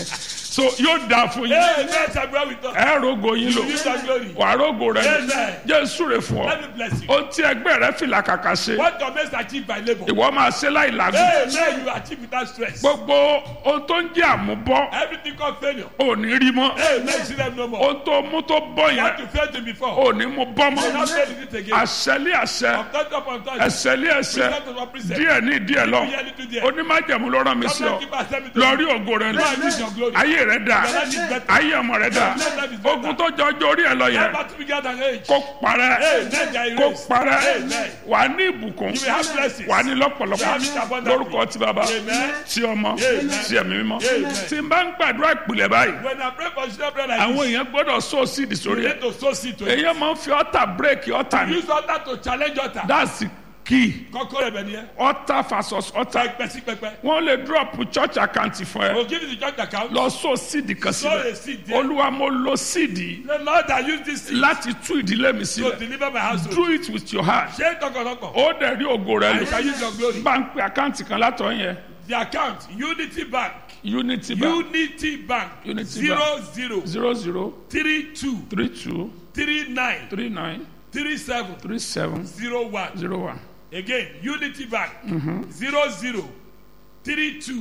[SPEAKER 2] so yóò dáa fún yín
[SPEAKER 3] Hey, man, shall be with us.
[SPEAKER 2] ẹ rogo yín lò
[SPEAKER 3] You use our glory.
[SPEAKER 2] wà rogo rẹ
[SPEAKER 3] Amen.
[SPEAKER 2] Jésù rè fún ọ
[SPEAKER 3] Let me bless you.
[SPEAKER 2] ohun tí ẹgbẹ́ rẹ fìlà kàkà ṣe
[SPEAKER 3] What your mates achieve by labor.
[SPEAKER 2] ìwọ máa ṣe láì làágùn
[SPEAKER 3] Hey, man, you achieve without stress.
[SPEAKER 2] gbogbo ohun tó ń jẹ́ àmúbọ́
[SPEAKER 3] Everything called failure.
[SPEAKER 2] ò ní rí mọ́
[SPEAKER 3] Hey, man, you see them no more.
[SPEAKER 2] ohun tó mú tó bọ́
[SPEAKER 3] You have
[SPEAKER 2] yẹn
[SPEAKER 3] to fail them before.
[SPEAKER 2] ò ní mú bọ́
[SPEAKER 3] You not
[SPEAKER 2] mọ́
[SPEAKER 3] fail it again.
[SPEAKER 2] àṣẹlé àṣẹ
[SPEAKER 3] From touch up on touch.
[SPEAKER 2] ẹsẹ̀lé ẹsẹ̀
[SPEAKER 3] Present to one present.
[SPEAKER 2] díẹ̀ ní díẹ̀ lọ
[SPEAKER 3] Díẹ̀ ní tó díẹ̀.
[SPEAKER 2] onímájẹ̀mú ló rán mi sí ọ
[SPEAKER 3] Government keep accepting to
[SPEAKER 2] lọ rí
[SPEAKER 3] you.
[SPEAKER 2] ògo rẹ lọ
[SPEAKER 3] Lord, use your glory.
[SPEAKER 2] ayé rẹ dà
[SPEAKER 3] Your life is better.
[SPEAKER 2] ayé ọmọ rẹ dà
[SPEAKER 3] Your life is better.
[SPEAKER 2] ogun tó jọ ọjọ́ orí ẹ lọ yẹn
[SPEAKER 3] Never to be gathered an age.
[SPEAKER 2] kó parẹ́
[SPEAKER 3] Amen. There
[SPEAKER 2] kó
[SPEAKER 3] is.
[SPEAKER 2] parẹ́
[SPEAKER 3] Amen.
[SPEAKER 2] wà á ní ìbùkún
[SPEAKER 3] You will have blessings.
[SPEAKER 2] wà á ní lọ́pọ̀lọpọ̀
[SPEAKER 3] You have it abundantly.
[SPEAKER 2] lórúkọ ti bàbá
[SPEAKER 3] Amen.
[SPEAKER 2] ti ọmọ
[SPEAKER 3] Amen.
[SPEAKER 2] ti ẹ̀mí mímọ́
[SPEAKER 3] Amen.
[SPEAKER 2] tí n bá ń gbàdúrà ìpìlẹ̀ báyìí
[SPEAKER 3] When I pray for children brother like
[SPEAKER 2] àwọn
[SPEAKER 3] this,
[SPEAKER 2] èèyàn gbọ́dọ̀ sọ síìdì
[SPEAKER 3] you
[SPEAKER 2] sórí ẹ̀
[SPEAKER 3] need to sow seed to it.
[SPEAKER 2] èèyàn máa ń fi ọ̀tà bírèkì ọ̀tà ní
[SPEAKER 3] Use altar to challenge altar.
[SPEAKER 2] that's the key
[SPEAKER 3] Kọ́kọ́ rẹ̀ bẹ̀ ni ẹ́.
[SPEAKER 2] ọ̀tà versus ọ̀tà
[SPEAKER 3] Pẹpẹ sí pẹpẹ.
[SPEAKER 2] wọ́n lè drop church account fún ẹ
[SPEAKER 3] We'll give you the church account.
[SPEAKER 2] lọ sọ síìdì kan
[SPEAKER 3] Sow
[SPEAKER 2] síbẹ̀
[SPEAKER 3] a seed there.
[SPEAKER 2] olúwa mo lo síìdì
[SPEAKER 3] The Lord that use this seed
[SPEAKER 2] láti tú ìdílé mi
[SPEAKER 3] to
[SPEAKER 2] sílẹ̀
[SPEAKER 3] deliver my household.
[SPEAKER 2] do it with your heart
[SPEAKER 3] Ṣé tọkàntọkàn?
[SPEAKER 2] ó dẹ̀ rí ògo rẹ
[SPEAKER 3] I
[SPEAKER 2] lò
[SPEAKER 3] shall use your glory.
[SPEAKER 2] bá ń pe àkáǹtì kan látọ̀ yẹn
[SPEAKER 3] The account Unity Bank.
[SPEAKER 2] unity bank
[SPEAKER 3] Unity Bank.
[SPEAKER 2] Unity
[SPEAKER 3] Zero zero
[SPEAKER 2] zero zero
[SPEAKER 3] three two
[SPEAKER 2] three two
[SPEAKER 3] three nine
[SPEAKER 2] three nine
[SPEAKER 3] three seven
[SPEAKER 2] three seven
[SPEAKER 3] zero one.
[SPEAKER 2] zero one
[SPEAKER 3] Again, Unity Bank. Zero zero three two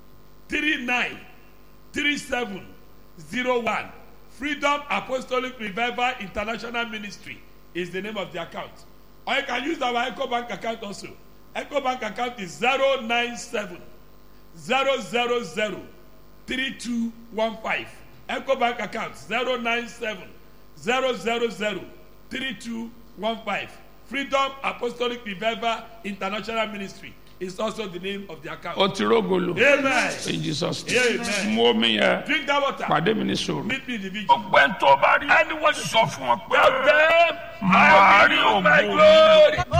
[SPEAKER 3] three nine three seven zero one. Freedom Apostolic Revival International Ministry is the name of the account. Or you can use our Echo Bank account also. Echo Bank account is zero nine seven zero zero zero three two one five. Echo Bank account zero nine seven zero zero zero three two one five. Freedom Apostolic Revival International Ministry is also the name of the account.
[SPEAKER 2] ó ti rógo lò
[SPEAKER 3] Amen.
[SPEAKER 2] in Jesus name
[SPEAKER 3] Amen.
[SPEAKER 2] mú omi yẹn
[SPEAKER 3] Drink that water.
[SPEAKER 2] pàdé mi ní sòrò.
[SPEAKER 3] Meet me in the vigil.
[SPEAKER 2] gbogbo ẹni tó bá rí ẹni wọ́n sọ fún wọn pé máa rí ògo mi.